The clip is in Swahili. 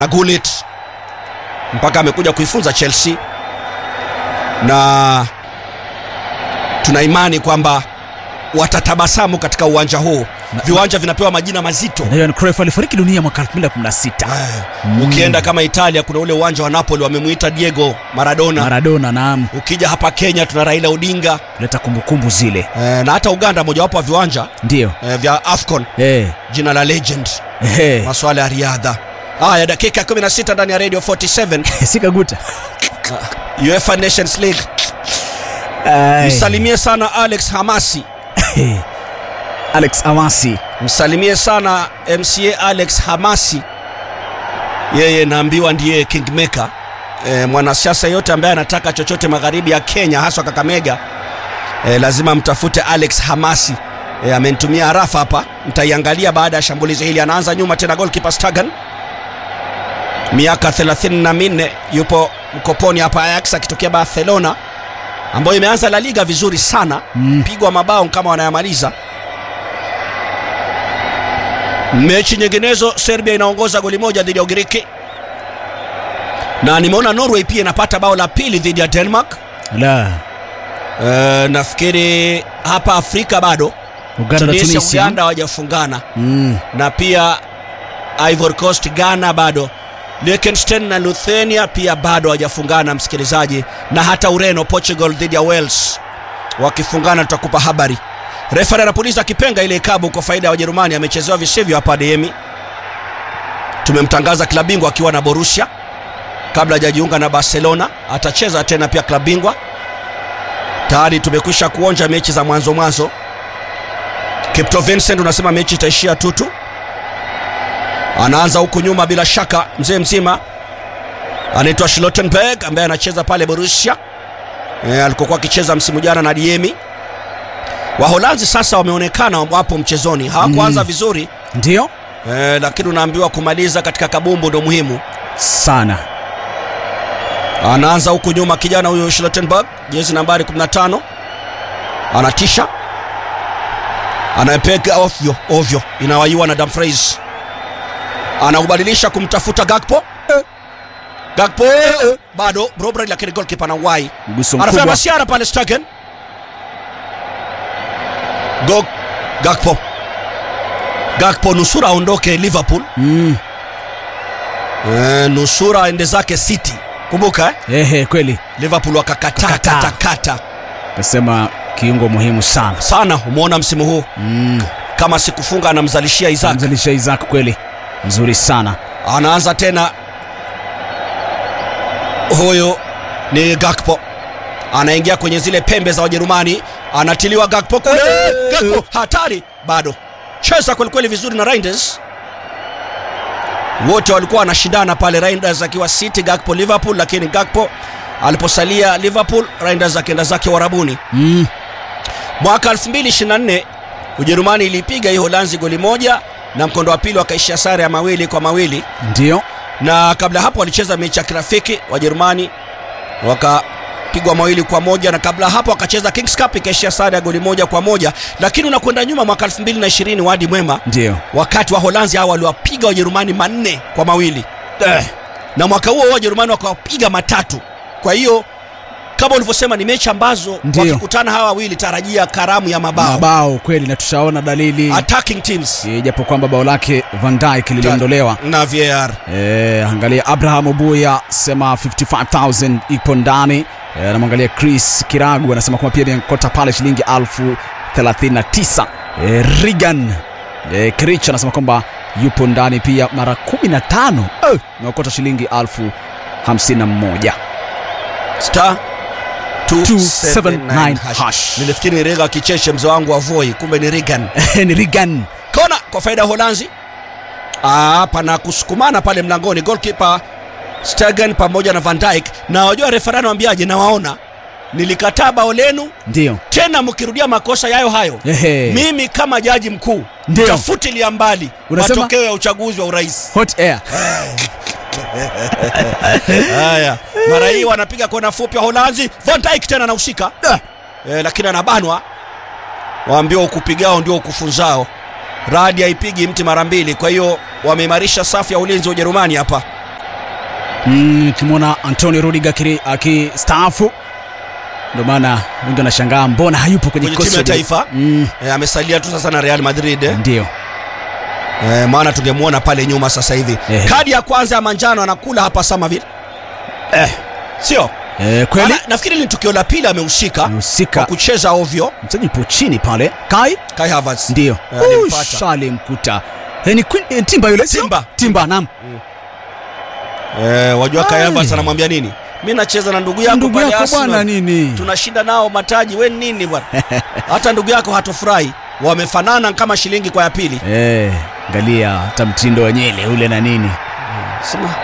na Gullit mpaka amekuja kuifunza Chelsea, na tuna imani kwamba watatabasamu katika uwanja huu. Viwanja vinapewa majina mazito. Na Johan Cruyff alifariki dunia mwaka 2016. Mm. Ukienda kama Italia kuna ule uwanja wa Napoli wamemuita Diego Maradona. Maradona, naam, Ukija hapa Kenya tuna Raila Odinga kuleta kumbukumbu zile, eh, na hata Uganda mojawapo wa viwanja ndio eh, vya AFCON eh, jina la legend eh, masuala ya riadha. Haya, dakika 16 ndani ya Radio 47 sikaguta UEFA Nations League. Ai. Msalimie sana Alex Hamasi, Alex Amasi msalimie sana MCA Alex Hamasi, yeye naambiwa ndiye kingmaker. E, mwanasiasa yote ambaye anataka chochote magharibi ya Kenya haswa Kakamega e, lazima mtafute Alex Hamasi. E, amenitumia arafa hapa, mtaiangalia baada ya shambulizi hili. Anaanza nyuma tena, goalkeeper Stagan, miaka 34 yupo mkoponi hapa Ajax akitokea Barcelona ambayo imeanza La Liga vizuri sana Mm. pigwa mabao kama wanayamaliza. Mechi nyinginezo, Serbia inaongoza goli moja dhidi ya Ugiriki, na nimeona Norway pia inapata bao la pili dhidi ya Denmark. la E, nafikiri hapa Afrika bado Uganda na Tunisia, Tunisia Uganda hawajafungana mm. na pia Ivory Coast, Ghana bado, Liechtenstein na Lithuania pia bado hawajafungana, msikilizaji, na hata Ureno, Portugal dhidi ya Wales wakifungana, tutakupa habari. Refari anapuliza kipenga ile ikabu kwa faida ya Wajerumani, amechezewa visivyo hapa Adeyemi. Tumemtangaza klabu bingwa akiwa na Borussia kabla hajajiunga na Barcelona, atacheza tena pia klabu bingwa. Tayari tumekwisha kuonja mechi za mwanzo mwanzo. Kipto Vincent unasema mechi itaishia tutu. Anaanza huku nyuma bila shaka, mzee mzima anaitwa Schlottenberg ambaye anacheza pale Borussia e, alikokuwa akicheza msimu jana na Diemi. Waholanzi sasa wameonekana wapo mchezoni, hawakuanza Mm. vizuri ndio e, lakini unaambiwa kumaliza katika kabumbu ndo muhimu. sana Anaanza huku nyuma kijana huyo Schlottenberg, jezi nambari 15, anatisha, anayepeka ovyo ovyo, inawaiwa na Dumfries, anaubadilisha kumtafuta Gakpo. Gakpo bado Robert, lakini goalkeeper anauwai, mguso anafanya mkubwa masiara pale Stegen. Go Gakpo, Gakpo nusura aondoke Liverpool, mm. e, nusura aende zake City. Kumbuka eh? Ehe, kweli Liverpool wakakata Wakakataa. kata kata kasema kiungo muhimu sana sana. Umeona msimu huu mm. kama sikufunga anamzalishia Isaac. mzalisha Isaac kweli mzuri sana Anaanza tena, huyo ni Gakpo, anaingia kwenye zile pembe za Wajerumani, anatiliwa Gakpo kule. Gakpo hatari, bado cheza kwelikweli vizuri na Reinders. Wote walikuwa wanashindana pale, Reinders akiwa City, Gakpo Liverpool, lakini Gakpo aliposalia Liverpool, Reinders akienda zake Warabuni. mm. Mwaka 2024 Ujerumani ilipiga hii Holanzi goli moja na mkondo wa pili wakaishia sare ya mawili kwa mawili, ndio na kabla hapo walicheza mechi ya kirafiki Wajerumani wakapigwa mawili kwa moja, na kabla hapo wakacheza Kings Cup ikaishia sare ya goli moja kwa moja. Lakini unakwenda nyuma mwaka 2020 wadi mwema, ndio wakati wa Holanzi hao waliwapiga Wajerumani manne kwa mawili eh. na mwaka huo Wajerumani wakawapiga matatu. Kwa hiyo kama ulivyosema ni mechi ambazo Ndio. wakikutana hawa wawili tarajia karamu ya mabao, mabao kweli na tushaona dalili attacking teams Eh, japo kwamba bao lake Van Dijk liliondolewa na VAR. Eh, angalia Abraham Obuya sema 55000 ipo ndani. Eh, anamwangalia Chris Kiragu anasema kwamba pia nimekota pale shilingi elfu 39. Eh, Regan eh, Kirich anasema kwamba yupo ndani pia mara 15. Eh, nimekota shilingi elfu 51. star 279 hash. hash. Nilifikiri ni Rega kicheche mzee wangu wa Voi, kumbe ni Regan. ni Regan. Kona kwa faida ya Holanzi. Ah, pana kusukumana pale mlangoni, goalkeeper Stegen pamoja na Van Dijk, na wajua refa anamwambiaje? Nawaona nilikataa bao lenu, Ndio. tena mkirudia makosa yayo hayo Ehe. mimi kama jaji mkuu Ndio. tafutilia mbali Unasema? matokeo ya uchaguzi wa urais. Hot air. Haya, mara hii wanapiga kona fupi wa Holanzi. Van Dijk tena anahusika Ah. e, lakini anabanwa. Waambiwa ukupigao ndio ukufunzao. Radi haipigi mti mara mbili, kwa hiyo wameimarisha safu ya ulinzi wa Ujerumani hapa. Mm, kimwona Antonio Rudiger akiri- akistaafu, ndio maana wengi wanashangaa mbona hayupo kwenye Kwenye kikosi timu ya cha- taifa. Mm, e, amesalia tu sasa na Real Madrid eh. ndio e, maana tungemwona pale nyuma sasa hivi Eh. kadi ya kwanza ya manjano anakula hapa Samavi eh, sio eh, kweli Maana nafikiri ni tukio la pili amehusika kwa mhusika kucheza ovyo mchezaji po chini pale Kai Kai Havertz ndio Eh, alimpata. shalimkuta eh, ni Queen- eh, Timba yule sio? Timba. Timba naam eh, wajua Kai Ai. Havertz anamwambia nini mi nacheza na ndugu yako ndugu pale yako Arsenal. bwana nini tunashinda nao mataji we nini bwana hata ndugu yako hatofurahi wamefanana kama shilingi kwa ya pili eh, angalia hata mtindo wa nyele ule na nini sema